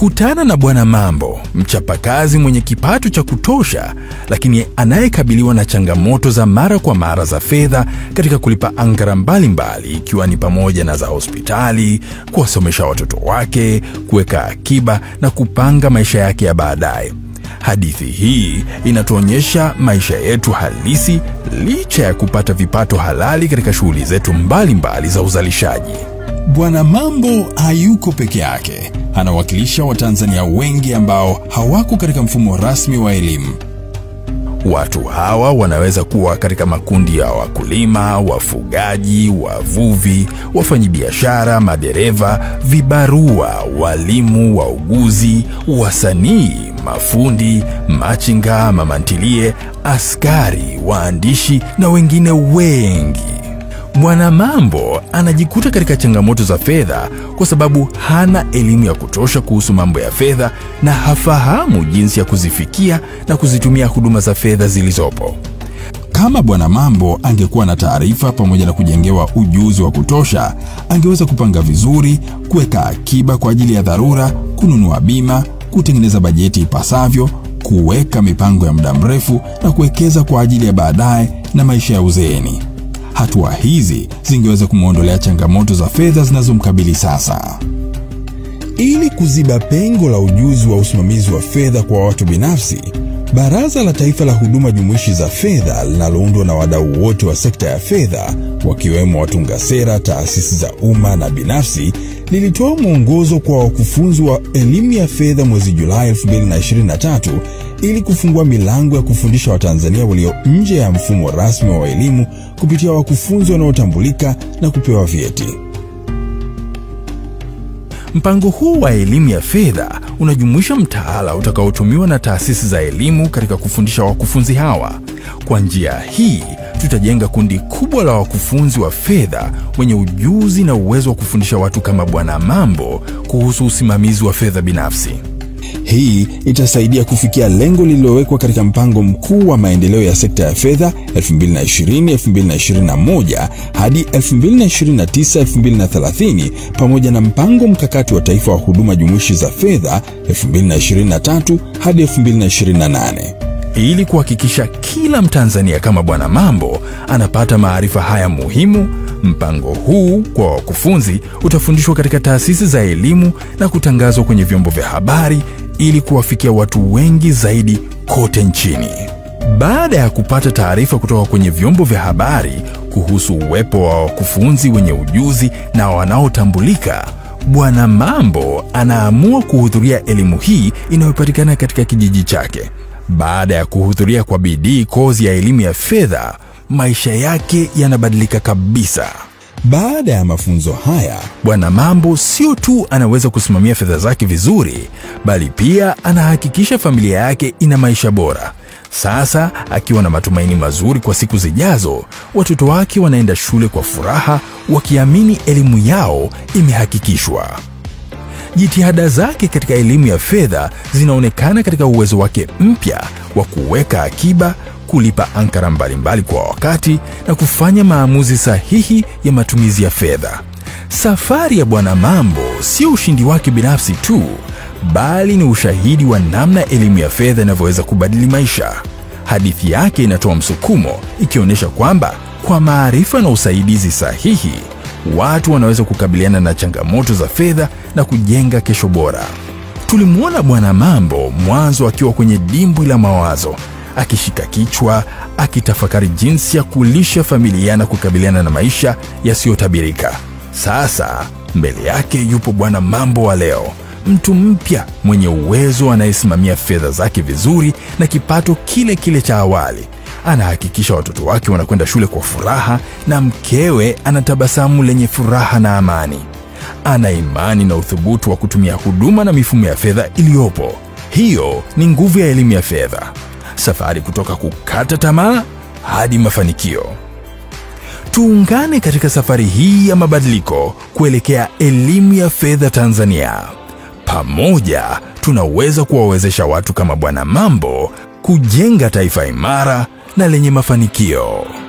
Kutana na Bwana Mambo, mchapakazi mwenye kipato cha kutosha, lakini anayekabiliwa na changamoto za mara kwa mara za fedha katika kulipa ankara mbalimbali, ikiwa ni pamoja na za hospitali, kuwasomesha watoto wake, kuweka akiba na kupanga maisha yake ya baadaye. Hadithi hii inatuonyesha maisha yetu halisi licha ya kupata vipato halali katika shughuli zetu mbalimbali za uzalishaji. Bwana Mambo hayuko peke yake, anawakilisha Watanzania wengi ambao hawako katika mfumo rasmi wa elimu. Watu hawa wanaweza kuwa katika makundi ya wakulima, wafugaji, wavuvi, wafanyabiashara, madereva, vibarua, walimu, wauguzi, wasanii, mafundi, machinga, mamantilie, askari, waandishi na wengine wengi. Bwana Mambo anajikuta katika changamoto za fedha kwa sababu hana elimu ya kutosha kuhusu mambo ya fedha na hafahamu jinsi ya kuzifikia na kuzitumia huduma za fedha zilizopo. Kama Bwana Mambo angekuwa na taarifa pamoja na kujengewa ujuzi wa kutosha, angeweza kupanga vizuri, kuweka akiba kwa ajili ya dharura, kununua bima, kutengeneza bajeti ipasavyo, kuweka mipango ya muda mrefu na kuwekeza kwa ajili ya baadaye na maisha ya uzeeni. Hatua hizi zingeweza kumwondolea changamoto za fedha zinazomkabili sasa. Ili kuziba pengo la ujuzi wa usimamizi wa fedha kwa watu binafsi, Baraza la Taifa la Huduma Jumuishi za Fedha linaloundwa na wadau wote wa sekta ya fedha wakiwemo watunga sera, taasisi za umma na binafsi lilitoa mwongozo kwa wakufunzi wa elimu ya fedha mwezi Julai 2023 ili kufungua milango ya kufundisha Watanzania walio nje ya mfumo rasmi wa elimu kupitia wakufunzi wanaotambulika na kupewa vyeti. Mpango huu wa elimu ya fedha unajumuisha mtaala utakaotumiwa na taasisi za elimu katika kufundisha wakufunzi hawa. Kwa njia hii, tutajenga kundi kubwa la wakufunzi wa fedha wenye ujuzi na uwezo wa kufundisha watu kama Bwana Mambo kuhusu usimamizi wa fedha binafsi. Hii itasaidia kufikia lengo lililowekwa katika mpango mkuu wa maendeleo ya sekta ya fedha 2020-2021 hadi 2029-2030 pamoja na mpango mkakati wa taifa wa huduma jumuishi za fedha 2023 hadi 2028. Ili kuhakikisha kila Mtanzania kama Bwana Mambo anapata maarifa haya muhimu, mpango huu kwa wakufunzi utafundishwa katika taasisi za elimu na kutangazwa kwenye vyombo vya habari ili kuwafikia watu wengi zaidi kote nchini. Baada ya kupata taarifa kutoka kwenye vyombo vya habari kuhusu uwepo wa wakufunzi wenye ujuzi na wanaotambulika, Bwana Mambo anaamua kuhudhuria elimu hii inayopatikana katika kijiji chake. Baada ya kuhudhuria kwa bidii kozi ya elimu ya fedha, maisha yake yanabadilika kabisa. Baada ya mafunzo haya, Bwana Mambo sio tu anaweza kusimamia fedha zake vizuri, bali pia anahakikisha familia yake ina maisha bora. Sasa akiwa na matumaini mazuri kwa siku zijazo, watoto wake wanaenda shule kwa furaha, wakiamini elimu yao imehakikishwa. Jitihada zake katika elimu ya fedha zinaonekana katika uwezo wake mpya wa kuweka akiba, kulipa ankara mbalimbali kwa wakati na kufanya maamuzi sahihi ya matumizi ya fedha. Safari ya Bwana Mambo sio ushindi wake binafsi tu, bali ni ushahidi wa namna elimu ya fedha inavyoweza kubadili maisha. Hadithi yake inatoa msukumo, ikionyesha kwamba kwa maarifa na usaidizi sahihi, watu wanaweza kukabiliana na changamoto za fedha na kujenga kesho bora. Tulimwona Bwana Mambo mwanzo akiwa kwenye dimbwi la mawazo, akishika kichwa, akitafakari jinsi ya kulisha familia na kukabiliana na maisha yasiyotabirika. Sasa mbele yake yupo Bwana Mambo wa leo, mtu mpya mwenye uwezo anayesimamia fedha zake vizuri na kipato kile kile cha awali. Anahakikisha watoto wake wanakwenda shule kwa furaha na mkewe anatabasamu lenye furaha na amani. Ana imani na uthubutu wa kutumia huduma na mifumo ya fedha iliyopo. Hiyo ni nguvu ya elimu ya fedha, safari kutoka kukata tamaa hadi mafanikio. Tuungane katika safari hii ya mabadiliko kuelekea elimu ya fedha Tanzania. Pamoja tunaweza kuwawezesha watu kama Bwana Mambo kujenga taifa imara na lenye mafanikio.